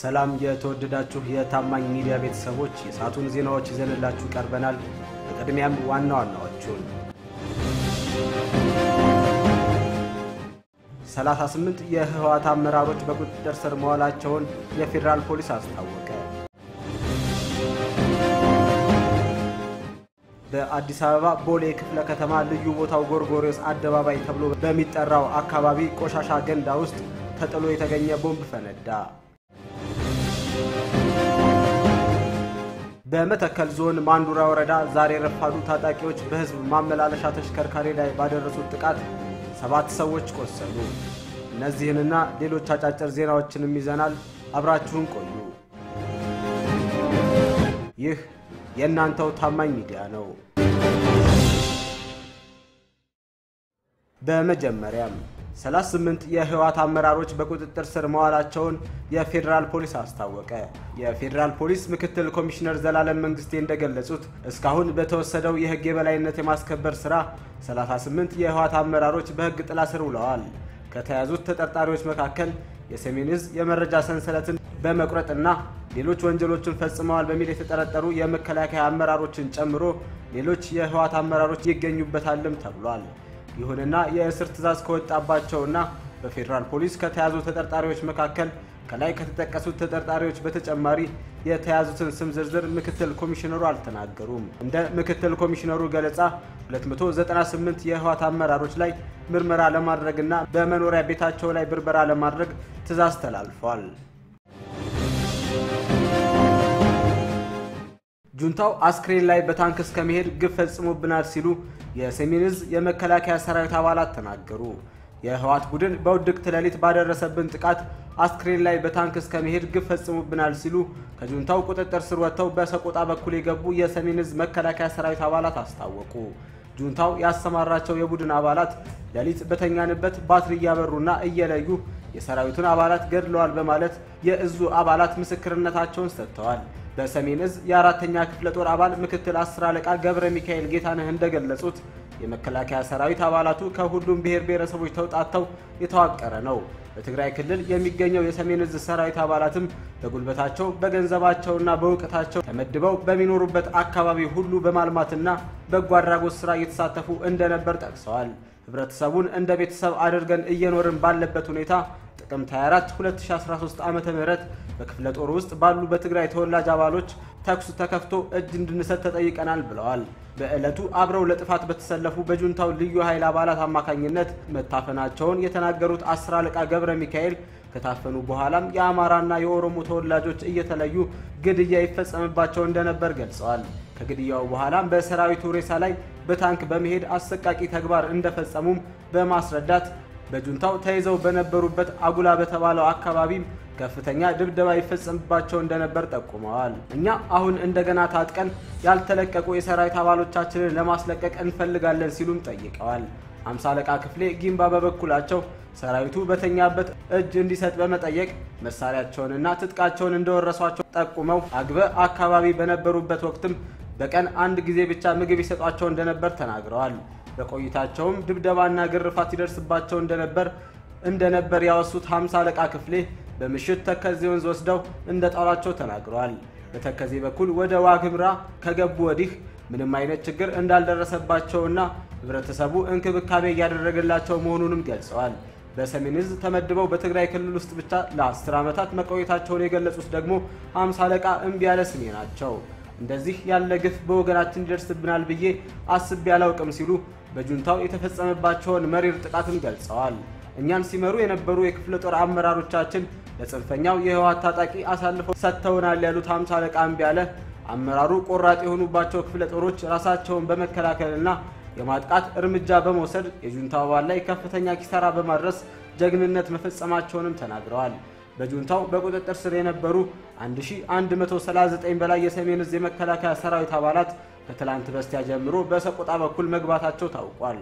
ሰላም የተወደዳችሁ የታማኝ ሚዲያ ቤተሰቦች የሰዓቱን ዜናዎች ይዘንላችሁ ቀርበናል። በቅድሚያም ዋና ዋናዎቹን 38 የህወሓት አመራሮች በቁጥጥር ስር መዋላቸውን የፌዴራል ፖሊስ አስታወቀ። በአዲስ አበባ ቦሌ ክፍለ ከተማ ልዩ ቦታው ጎርጎሪዮስ አደባባይ ተብሎ በሚጠራው አካባቢ ቆሻሻ ገንዳ ውስጥ ተጥሎ የተገኘ ቦምብ ፈነዳ። በመተከል ዞን ማንዱራ ወረዳ ዛሬ ረፋዱ ታጣቂዎች በህዝብ ማመላለሻ ተሽከርካሪ ላይ ባደረሱት ጥቃት ሰባት ሰዎች ቆሰሉ። እነዚህንና ሌሎች አጫጭር ዜናዎችንም ይዘናል። አብራችሁን ቆዩ። ይህ የእናንተው ታማኝ ሚዲያ ነው። በመጀመሪያም 38 የህወሓት አመራሮች በቁጥጥር ስር መዋላቸውን የፌዴራል ፖሊስ አስታወቀ። የፌዴራል ፖሊስ ምክትል ኮሚሽነር ዘላለም መንግስቴ እንደገለጹት እስካሁን በተወሰደው የህግ የበላይነት የማስከበር ስራ 38 የህወሓት አመራሮች በህግ ጥላ ስር ውለዋል። ከተያዙት ተጠርጣሪዎች መካከል የሰሜን ዕዝ የመረጃ ሰንሰለትን በመቁረጥና ሌሎች ወንጀሎችን ፈጽመዋል በሚል የተጠረጠሩ የመከላከያ አመራሮችን ጨምሮ ሌሎች የህወሓት አመራሮች ይገኙበታልም ተብሏል። ይሁንና የእስር ትዕዛዝ ከወጣባቸውና በፌዴራል ፖሊስ ከተያዙ ተጠርጣሪዎች መካከል ከላይ ከተጠቀሱት ተጠርጣሪዎች በተጨማሪ የተያዙትን ስም ዝርዝር ምክትል ኮሚሽነሩ አልተናገሩም። እንደ ምክትል ኮሚሽነሩ ገለጻ 298 የህወሓት አመራሮች ላይ ምርመራ ለማድረግና በመኖሪያ ቤታቸው ላይ ብርበራ ለማድረግ ትዕዛዝ ተላልፏል። ጁንታው አስክሬን ላይ በታንክ እስከ መሄድ ግፍ ፈጽሞብናል ሲሉ የሰሜን ዕዝ የመከላከያ ሰራዊት አባላት ተናገሩ። የህወሓት ቡድን በውድቅት ሌሊት ባደረሰብን ጥቃት አስክሬን ላይ በታንክ እስከ መሄድ ግፍ ፈጽሞብናል ሲሉ ከጁንታው ቁጥጥር ስር ወጥተው በሰቆጣ በኩል የገቡ የሰሜን ዕዝ መከላከያ ሰራዊት አባላት አስታወቁ። ጁንታው ያሰማራቸው የቡድን አባላት ሌሊት በተኛንበት ባትሪ እያበሩና እየለዩ የሰራዊቱን አባላት ገድለዋል በማለት የእዙ አባላት ምስክርነታቸውን ሰጥተዋል። በሰሜን ዕዝ የአራተኛ ክፍለ ጦር አባል ምክትል አስር አለቃ ገብረ ሚካኤል ጌታነህ እንደገለጹት የመከላከያ ሰራዊት አባላቱ ከሁሉም ብሔር ብሔረሰቦች ተውጣተው የተዋቀረ ነው። በትግራይ ክልል የሚገኘው የሰሜን ዕዝ ሰራዊት አባላትም በጉልበታቸው በገንዘባቸውና በእውቀታቸው ተመድበው በሚኖሩበት አካባቢ ሁሉ በማልማትና በጎ አድራጎት ስራ እየተሳተፉ እንደነበር ጠቅሰዋል። ህብረተሰቡን እንደ ቤተሰብ አድርገን እየኖርን ባለበት ሁኔታ ጥቅምት 24 2013 ዓ.ም በክፍለ ጦር ውስጥ ባሉ በትግራይ ተወላጅ አባሎች ተኩስ ተከፍቶ እጅ እንድንሰጥ ተጠይቀናል ብለዋል። በዕለቱ አብረው ለጥፋት በተሰለፉ በጁንታው ልዩ ኃይል አባላት አማካኝነት መታፈናቸውን የተናገሩት አስር አለቃ ገብረ ሚካኤል ከታፈኑ በኋላም የአማራና የኦሮሞ ተወላጆች እየተለዩ ግድያ ይፈጸምባቸው እንደነበር ገልጸዋል። ከግድያው በኋላም በሰራዊቱ ሬሳ ላይ በታንክ በመሄድ አሰቃቂ ተግባር እንደፈጸሙም በማስረዳት በጁንታው ተይዘው በነበሩበት አጉላ በተባለው አካባቢም ከፍተኛ ድብደባ ይፈጸምባቸው እንደነበር ጠቁመዋል። እኛ አሁን እንደገና ታጥቀን ያልተለቀቁ የሰራዊት አባሎቻችንን ለማስለቀቅ እንፈልጋለን ሲሉም ጠይቀዋል። አምሳ አለቃ ክፍሌ ጊምባ በበኩላቸው ሰራዊቱ በተኛበት እጅ እንዲሰጥ በመጠየቅ መሳሪያቸውንና ትጥቃቸውን እንደወረሷቸው ጠቁመው አግበ አካባቢ በነበሩበት ወቅትም በቀን አንድ ጊዜ ብቻ ምግብ ይሰጧቸው እንደነበር ተናግረዋል። በቆይታቸውም ድብደባና ግርፋት ይደርስባቸው እንደነበር እንደነበር ያወሱት ሀምሳ አለቃ ክፍሌ በምሽት ተከዜ ወንዝ ወስደው እንደ ጣሏቸው ተናግረዋል። በተከዜ በኩል ወደ ዋግምራ ከገቡ ወዲህ ምንም አይነት ችግር እንዳልደረሰባቸውና ህብረተሰቡ እንክብካቤ እያደረገላቸው መሆኑንም ገልጸዋል። በሰሜን ዕዝ ተመድበው በትግራይ ክልል ውስጥ ብቻ ለአስር ዓመታት መቆየታቸውን የገለጹት ደግሞ ሀምሳ አለቃ እምቢ ያለ ስሜ ናቸው። እንደዚህ ያለ ግፍ በወገናችን ይደርስብናል ብዬ አስቤ አላውቅም ሲሉ በጁንታው የተፈጸመባቸውን መሪር ጥቃትም ገልጸዋል። እኛን ሲመሩ የነበሩ የክፍለ ጦር አመራሮቻችን ለጽንፈኛው የህወሓት ታጣቂ አሳልፈው ሰጥተውናል ያሉት ሀምሳ አለቃ እምቢ ያለ አመራሩ ቆራጥ የሆኑባቸው ክፍለ ጦሮች ራሳቸውን በመከላከልና የማጥቃት እርምጃ በመውሰድ የጁንታው አባል ላይ ከፍተኛ ኪሳራ በማድረስ ጀግንነት መፈጸማቸውንም ተናግረዋል። በጁንታው በቁጥጥር ስር የነበሩ 1139 በላይ የሰሜን ዕዝ የመከላከያ ሰራዊት አባላት ከትላንት በስቲያ ጀምሮ በሰቆጣ በኩል መግባታቸው ታውቋል።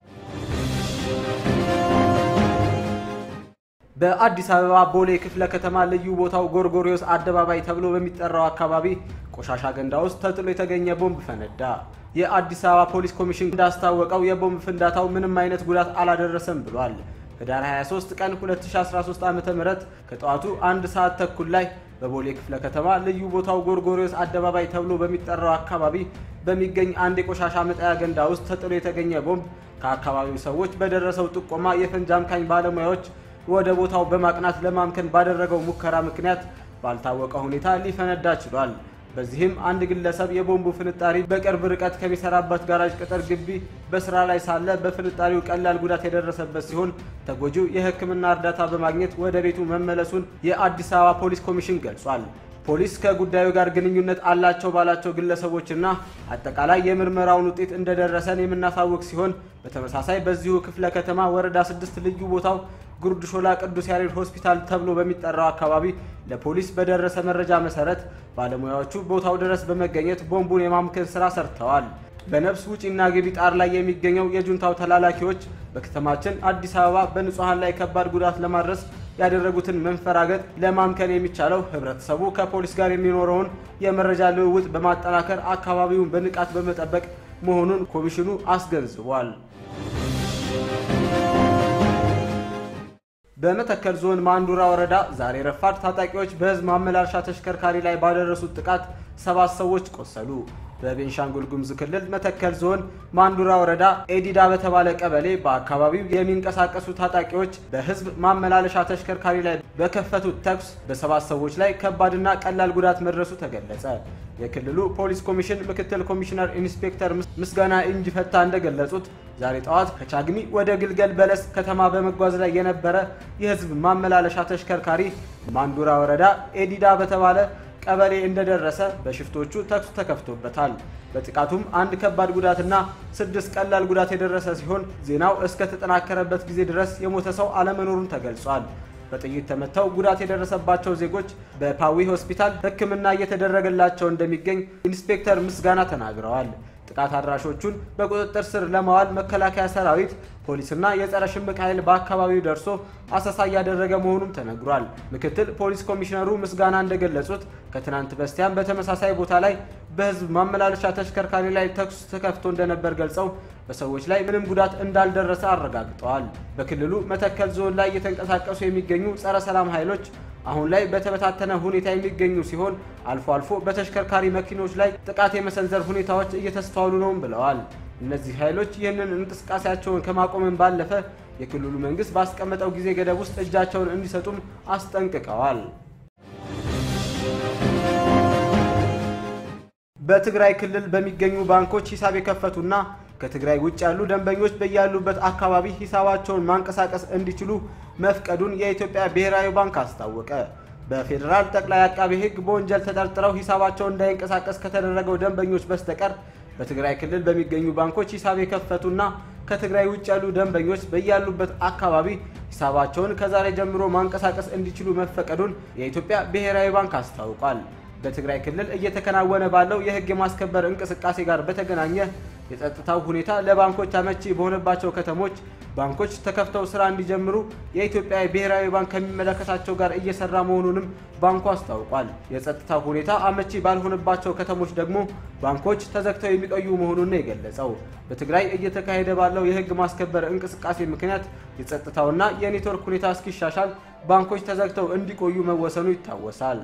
በአዲስ አበባ ቦሌ ክፍለ ከተማ ልዩ ቦታው ጎርጎሪዮስ አደባባይ ተብሎ በሚጠራው አካባቢ ቆሻሻ ገንዳ ውስጥ ተጥሎ የተገኘ ቦምብ ፈነዳ። የአዲስ አበባ ፖሊስ ኮሚሽን እንዳስታወቀው የቦምብ ፍንዳታው ምንም አይነት ጉዳት አላደረሰም ብሏል። ህዳር 23 ቀን 2013 ዓ.ም ከጠዋቱ አንድ ሰዓት ተኩል ላይ በቦሌ ክፍለ ከተማ ልዩ ቦታው ጎርጎሪዮስ አደባባይ ተብሎ በሚጠራው አካባቢ በሚገኝ አንድ የቆሻሻ መጣያ ገንዳ ውስጥ ተጥሎ የተገኘ ቦምብ ከአካባቢው ሰዎች በደረሰው ጥቆማ የፈንጂ አምካኝ ባለሙያዎች ወደ ቦታው በማቅናት ለማምከን ባደረገው ሙከራ ምክንያት ባልታወቀ ሁኔታ ሊፈነዳ ችሏል። በዚህም አንድ ግለሰብ የቦምቡ ፍንጣሪ በቅርብ ርቀት ከሚሰራበት ጋራጅ ቅጥር ግቢ በስራ ላይ ሳለ በፍንጣሪው ቀላል ጉዳት የደረሰበት ሲሆን ተጎጂው የሕክምና እርዳታ በማግኘት ወደ ቤቱ መመለሱን የአዲስ አበባ ፖሊስ ኮሚሽን ገልጿል። ፖሊስ ከጉዳዩ ጋር ግንኙነት አላቸው ባላቸው ግለሰቦችና አጠቃላይ የምርመራውን ውጤት እንደደረሰን የምናሳውቅ ሲሆን በተመሳሳይ በዚሁ ክፍለ ከተማ ወረዳ ስድስት ልዩ ቦታው ጉርድ ሾላ ቅዱስ ያሬድ ሆስፒታል ተብሎ በሚጠራው አካባቢ ለፖሊስ በደረሰ መረጃ መሰረት ባለሙያዎቹ ቦታው ድረስ በመገኘት ቦምቡን የማምከን ስራ ሰርተዋል። በነፍስ ውጪና ግቢ ጣር ላይ የሚገኘው የጁንታው ተላላኪዎች በከተማችን አዲስ አበባ በንጹሐን ላይ ከባድ ጉዳት ለማድረስ ያደረጉትን መንፈራገጥ ለማምከን የሚቻለው ህብረተሰቡ ከፖሊስ ጋር የሚኖረውን የመረጃ ልውውጥ በማጠናከር አካባቢውን በንቃት በመጠበቅ መሆኑን ኮሚሽኑ አስገንዝቧል። በመተከል ዞን ማንዱራ ወረዳ ዛሬ ረፋድ ታጣቂዎች በህዝብ ማመላለሻ ተሽከርካሪ ላይ ባደረሱት ጥቃት ሰባት ሰዎች ቆሰሉ። በቤንሻንጉል ጉሙዝ ክልል መተከል ዞን ማንዱራ ወረዳ ኤዲዳ በተባለ ቀበሌ በአካባቢው የሚንቀሳቀሱ ታጣቂዎች በህዝብ ማመላለሻ ተሽከርካሪ ላይ በከፈቱት ተኩስ በሰባት ሰዎች ላይ ከባድና ቀላል ጉዳት መድረሱ ተገለጸ። የክልሉ ፖሊስ ኮሚሽን ምክትል ኮሚሽነር ኢንስፔክተር ምስጋና እንጂ ፈታ እንደገለጹት ዛሬ ጠዋት ከቻግኒ ወደ ግልገል በለስ ከተማ በመጓዝ ላይ የነበረ የህዝብ ማመላለሻ ተሽከርካሪ ማንዱራ ወረዳ ኤዲዳ በተባለ ቀበሌ እንደደረሰ በሽፍቶቹ ተኩስ ተከፍቶበታል። በጥቃቱም አንድ ከባድ ጉዳትና ስድስት ቀላል ጉዳት የደረሰ ሲሆን ዜናው እስከተጠናከረበት ጊዜ ድረስ የሞተ ሰው አለመኖሩን ተገልጿል። በጥይት ተመተው ጉዳት የደረሰባቸው ዜጎች በፓዊ ሆስፒታል ሕክምና እየተደረገላቸው እንደሚገኝ ኢንስፔክተር ምስጋና ተናግረዋል። ጥቃት አድራሾቹን በቁጥጥር ስር ለማዋል መከላከያ ሰራዊት፣ ፖሊስና የጸረ ሽምቅ ኃይል በአካባቢው ደርሶ አሰሳ እያደረገ መሆኑም ተነግሯል። ምክትል ፖሊስ ኮሚሽነሩ ምስጋና እንደገለጹት ከትናንት በስቲያም በተመሳሳይ ቦታ ላይ በህዝብ ማመላለሻ ተሽከርካሪ ላይ ተኩስ ተከፍቶ እንደነበር ገልጸው በሰዎች ላይ ምንም ጉዳት እንዳልደረሰ አረጋግጠዋል። በክልሉ መተከል ዞን ላይ እየተንቀሳቀሱ የሚገኙ ጸረ ሰላም ኃይሎች አሁን ላይ በተበታተነ ሁኔታ የሚገኙ ሲሆን አልፎ አልፎ በተሽከርካሪ መኪኖች ላይ ጥቃት የመሰንዘር ሁኔታዎች እየተስተዋሉ ነውም ብለዋል። እነዚህ ኃይሎች ይህንን እንቅስቃሴያቸውን ከማቆምን ባለፈ የክልሉ መንግስት ባስቀመጠው ጊዜ ገደብ ውስጥ እጃቸውን እንዲሰጡም አስጠንቅቀዋል። በትግራይ ክልል በሚገኙ ባንኮች ሂሳብ የከፈቱና ከትግራይ ውጭ ያሉ ደንበኞች በያሉበት አካባቢ ሂሳባቸውን ማንቀሳቀስ እንዲችሉ መፍቀዱን የኢትዮጵያ ብሔራዊ ባንክ አስታወቀ። በፌዴራል ጠቅላይ አቃቤ ሕግ በወንጀል ተጠርጥረው ሂሳባቸውን እንዳይንቀሳቀስ ከተደረገው ደንበኞች በስተቀር በትግራይ ክልል በሚገኙ ባንኮች ሂሳብ የከፈቱና ከትግራይ ውጭ ያሉ ደንበኞች በያሉበት አካባቢ ሂሳባቸውን ከዛሬ ጀምሮ ማንቀሳቀስ እንዲችሉ መፈቀዱን የኢትዮጵያ ብሔራዊ ባንክ አስታውቋል። በትግራይ ክልል እየተከናወነ ባለው የሕግ የማስከበር እንቅስቃሴ ጋር በተገናኘ የጸጥታው ሁኔታ ለባንኮች አመቺ በሆነባቸው ከተሞች ባንኮች ተከፍተው ስራ እንዲጀምሩ የኢትዮጵያ ብሔራዊ ባንክ ከሚመለከታቸው ጋር እየሰራ መሆኑንም ባንኩ አስታውቋል። የጸጥታው ሁኔታ አመቺ ባልሆነባቸው ከተሞች ደግሞ ባንኮች ተዘግተው የሚቆዩ መሆኑን ነው የገለጸው። በትግራይ እየተካሄደ ባለው የህግ ማስከበር እንቅስቃሴ ምክንያት የጸጥታውና የኔትወርክ ሁኔታ እስኪሻሻል ባንኮች ተዘግተው እንዲቆዩ መወሰኑ ይታወሳል።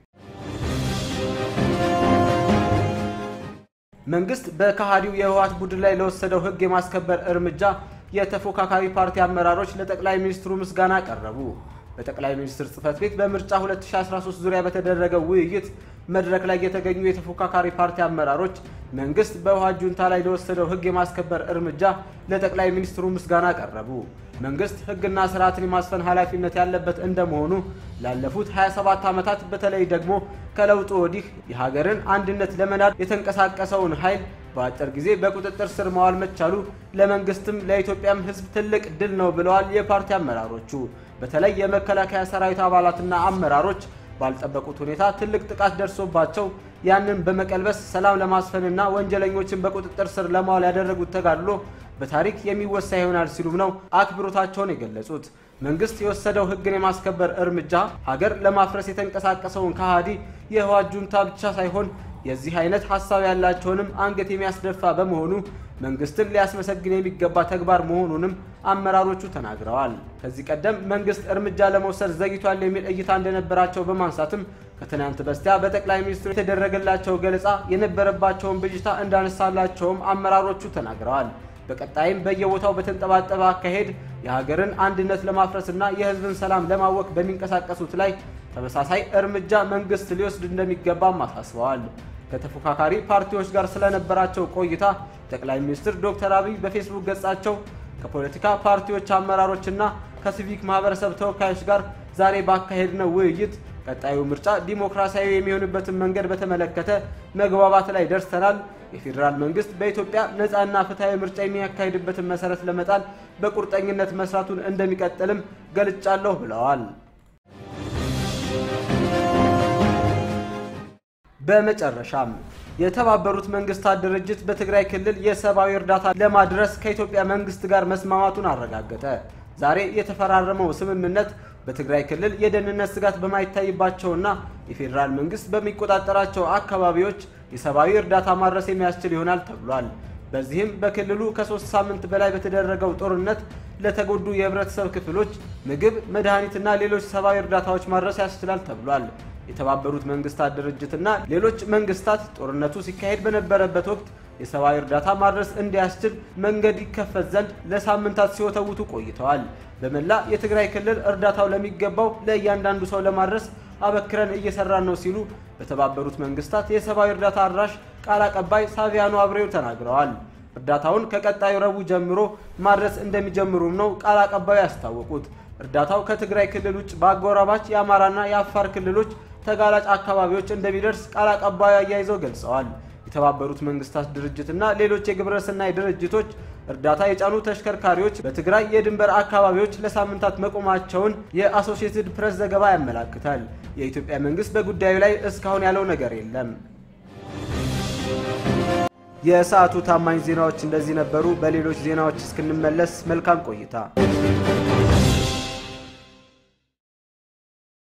መንግስት በከሃዲው የህወሓት ቡድን ላይ ለወሰደው ህግ የማስከበር እርምጃ የተፎካካሪ ፓርቲ አመራሮች ለጠቅላይ ሚኒስትሩ ምስጋና ቀረቡ። በጠቅላይ ሚኒስትር ጽህፈት ቤት በምርጫ 2013 ዙሪያ በተደረገው ውይይት መድረክ ላይ የተገኙ የተፎካካሪ ፓርቲ አመራሮች መንግስት በህወሓት ጁንታ ላይ ለወሰደው ህግ የማስከበር እርምጃ ለጠቅላይ ሚኒስትሩ ምስጋና ቀረቡ። መንግስት ህግና ስርዓትን የማስፈን ኃላፊነት ያለበት እንደመሆኑ ላለፉት 27 ዓመታት በተለይ ደግሞ ከለውጡ ወዲህ የሀገርን አንድነት ለመናድ የተንቀሳቀሰውን ኃይል በአጭር ጊዜ በቁጥጥር ስር ማዋል መቻሉ ለመንግስትም ለኢትዮጵያም ህዝብ ትልቅ ድል ነው ብለዋል የፓርቲ አመራሮቹ። በተለይ የመከላከያ ሰራዊት አባላትና አመራሮች ባልጠበቁት ሁኔታ ትልቅ ጥቃት ደርሶባቸው ያንን በመቀልበስ ሰላም ለማስፈንና ወንጀለኞችን በቁጥጥር ስር ለማዋል ያደረጉት ተጋድሎ በታሪክ የሚወሳ ይሆናል ሲሉም ነው አክብሮታቸውን የገለጹት። መንግስት የወሰደው ህግን የማስከበር እርምጃ ሀገር ለማፍረስ የተንቀሳቀሰውን ከሃዲ የህወሓት ጁንታ ብቻ ሳይሆን የዚህ አይነት ሀሳብ ያላቸውንም አንገት የሚያስደፋ በመሆኑ መንግስትን ሊያስመሰግን የሚገባ ተግባር መሆኑንም አመራሮቹ ተናግረዋል። ከዚህ ቀደም መንግስት እርምጃ ለመውሰድ ዘግይቷል የሚል እይታ እንደነበራቸው በማንሳትም ከትናንት በስቲያ በጠቅላይ ሚኒስትሩ የተደረገላቸው ገለጻ የነበረባቸውን ብዥታ እንዳነሳላቸውም አመራሮቹ ተናግረዋል። በቀጣይም በየቦታው በተንጠባጠበ አካሄድ የሀገርን አንድነት ለማፍረስና የሕዝብን ሰላም ለማወክ በሚንቀሳቀሱት ላይ ተመሳሳይ እርምጃ መንግስት ሊወስድ እንደሚገባም አሳስበዋል። ከተፎካካሪ ፓርቲዎች ጋር ስለነበራቸው ቆይታ ጠቅላይ ሚኒስትር ዶክተር አብይ በፌስቡክ ገጻቸው ከፖለቲካ ፓርቲዎች አመራሮችና ከሲቪክ ማህበረሰብ ተወካዮች ጋር ዛሬ ባካሄድነው ውይይት ቀጣዩ ምርጫ ዲሞክራሲያዊ የሚሆንበትን መንገድ በተመለከተ መግባባት ላይ ደርሰናል። የፌዴራል መንግስት በኢትዮጵያ ነፃና ፍትሐዊ ምርጫ የሚያካሂድበትን መሰረት ለመጣል በቁርጠኝነት መስራቱን እንደሚቀጥልም ገልጫለሁ ብለዋል። በመጨረሻም የተባበሩት መንግስታት ድርጅት በትግራይ ክልል የሰብአዊ እርዳታ ለማድረስ ከኢትዮጵያ መንግስት ጋር መስማማቱን አረጋገጠ። ዛሬ የተፈራረመው ስምምነት በትግራይ ክልል የደህንነት ስጋት በማይታይባቸውና የፌዴራል መንግስት በሚቆጣጠራቸው አካባቢዎች የሰብአዊ እርዳታ ማድረስ የሚያስችል ይሆናል ተብሏል። በዚህም በክልሉ ከሶስት ሳምንት በላይ በተደረገው ጦርነት ለተጎዱ የህብረተሰብ ክፍሎች ምግብ፣ መድኃኒትና ሌሎች ሰብአዊ እርዳታዎች ማድረስ ያስችላል ተብሏል። የተባበሩት መንግስታት ድርጅትና ሌሎች መንግስታት ጦርነቱ ሲካሄድ በነበረበት ወቅት የሰብአዊ እርዳታ ማድረስ እንዲያስችል መንገድ ይከፈት ዘንድ ለሳምንታት ሲወተውቱ ቆይተዋል። በመላ የትግራይ ክልል እርዳታው ለሚገባው ለእያንዳንዱ ሰው ለማድረስ አበክረን እየሰራን ነው ሲሉ በተባበሩት መንግስታት የሰብአዊ እርዳታ አድራሽ ቃል አቀባይ ሳቪያኖ አብሬው ተናግረዋል። እርዳታውን ከቀጣዩ ረቡዕ ጀምሮ ማድረስ እንደሚጀምሩም ነው ቃል አቀባዩ ያስታወቁት። እርዳታው ከትግራይ ክልል ውጭ በአጎራባች የአማራና የአፋር ክልሎች ተጋላጭ አካባቢዎች እንደሚደርስ ቃል አቀባዩ አያይዘው ገልጸዋል። የተባበሩት መንግስታት ድርጅትና ሌሎች የግብረሰናይ ድርጅቶች እርዳታ የጫኑ ተሽከርካሪዎች በትግራይ የድንበር አካባቢዎች ለሳምንታት መቆማቸውን የአሶሺየትድ ፕሬስ ዘገባ ያመላክታል። የኢትዮጵያ መንግስት በጉዳዩ ላይ እስካሁን ያለው ነገር የለም። የሰዓቱ ታማኝ ዜናዎች እንደዚህ ነበሩ። በሌሎች ዜናዎች እስክንመለስ መልካም ቆይታ